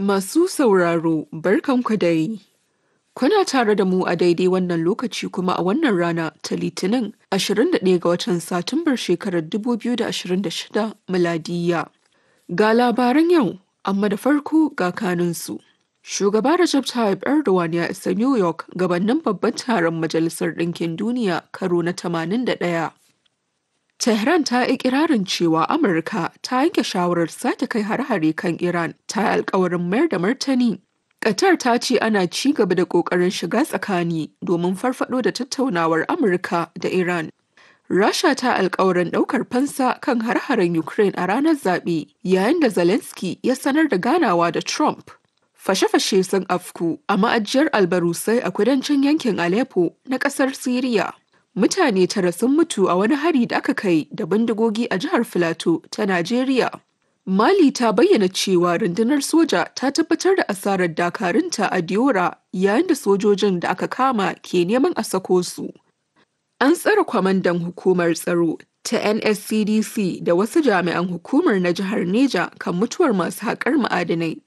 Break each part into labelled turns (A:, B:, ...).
A: Masu sauraro, barkanku dai. Kuna tare da mu a daidai wannan lokaci kuma a wannan rana ta Litinin 21 ga watan Satumbar shekarar 2026 miladiya. Ga labaran yau, amma da farko ga kanunsu. Shugaba Recep Tayyip Erdogan ya isa New York gabanin babban taron Majalisar Ɗinkin Duniya karo na 81. Tehran ta yi ikirarin cewa Amurka ta yanke shawarar sake kai har-hare kan Iran ta yi alkawarin mayar da martani. Qatar ta ce ana ci gaba da ƙoƙarin shiga tsakani domin farfado da tattaunawar Amurka da Iran. Rasha ta alkawarin ɗaukar fansa kan har-haren Ukraine a ranar zaɓe yayin da Zelensky ya sanar da ganawa da Trump. Fashe-fashe sun afku a ma'ajiyar albarusai a kudancin yankin Aleppo na ƙasar Siriya. Mutane tara sun mutu a wani hari da aka kai da bindigogi a jihar Filato ta Najeriya. Mali ta bayyana cewa rundunar soja ta tabbatar da asarar dakarunta a Diora yayin da sojojin da aka kama ke neman a sako su. An tsare kwamandan hukumar tsaro ta NSCDC da wasu jami'an hukumar na jihar Neja kan mutuwar masu haƙar ma'adanai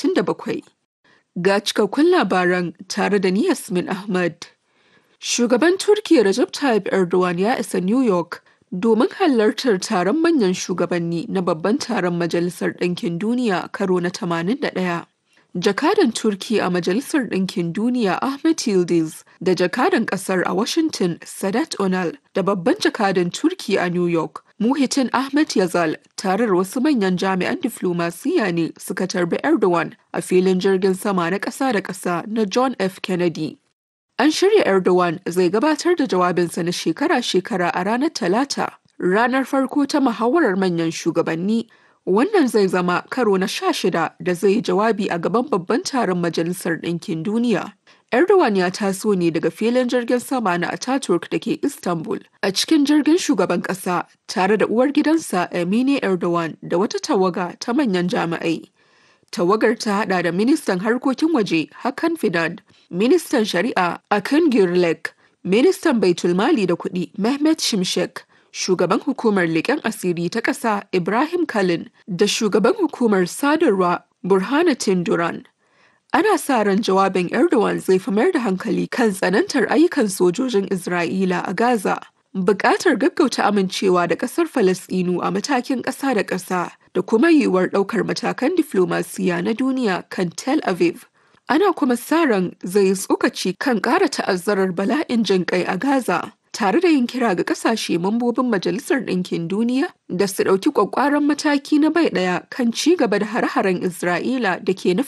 A: 37. Ga cikakkun labaran tare da ni Yasmin Ahmad. Shugaban Turkiyya Recep Tayyip Erdogan ya isa New York domin halartar taron manyan shugabanni na babban taron Majalisar Ɗinkin Duniya karo na 81. Jakadan Turki a Majalisar Ɗinkin Duniya Ahmet Yildiz da jakadan ƙasar a Washington Sadat Onal da babban jakadan Turki a New York Muhitin Ahmet Yazal tare da wasu manyan jami'an diflomasiyya ne suka tarbi Erdogan a filin jirgin sama na ƙasa da ƙasa na John F. Kennedy. An shirya Erdogan zai gabatar da jawabinsa na shekara-shekara a ranar Talata, ranar farko ta muhawarar manyan shugabanni. Wannan zai zama karo na sha shida da zai yi jawabi a gaban babban taron Majalisar Ɗinkin Duniya. Erdogan ya taso ne daga filin jirgin sama na Ataturk da ke Istanbul a cikin jirgin shugaban ƙasa tare da uwar gidansa Emine Erdogan da wata tawaga ta manyan jami'ai. Tawagar ta hada da ministan harkokin waje Hakan Fidan, ministan shari'a Akın Gürlek, ministan baitulmali da kuɗi Mehmet Şimşek, shugaban hukumar leƙen asiri ta ƙasa Ibrahim Kalin da shugaban hukumar sadarwa Burhanuddin Duran. Ana sa ran jawabin Erdogan zai fi mayar da hankali kan tsanantar ayyukan sojojin Isra'ila a Gaza, buƙatar gaggauta amincewa da ƙasar Falasɗinu a matakin ƙasa da ƙasa da kuma yiwuwar ɗaukar matakan diflomasiya na duniya kan Tel Aviv. Ana kuma sa ran zai tsokaci kan ƙara ta'azzarar bala'in jin ƙai a Gaza. tare da yin kira ga kasashe mambobin Majalisar Ɗinkin Duniya da su ɗauki ƙwaƙƙwaran mataki na bai ɗaya kan ci gaba da hare-haren Isra'ila da ke nufin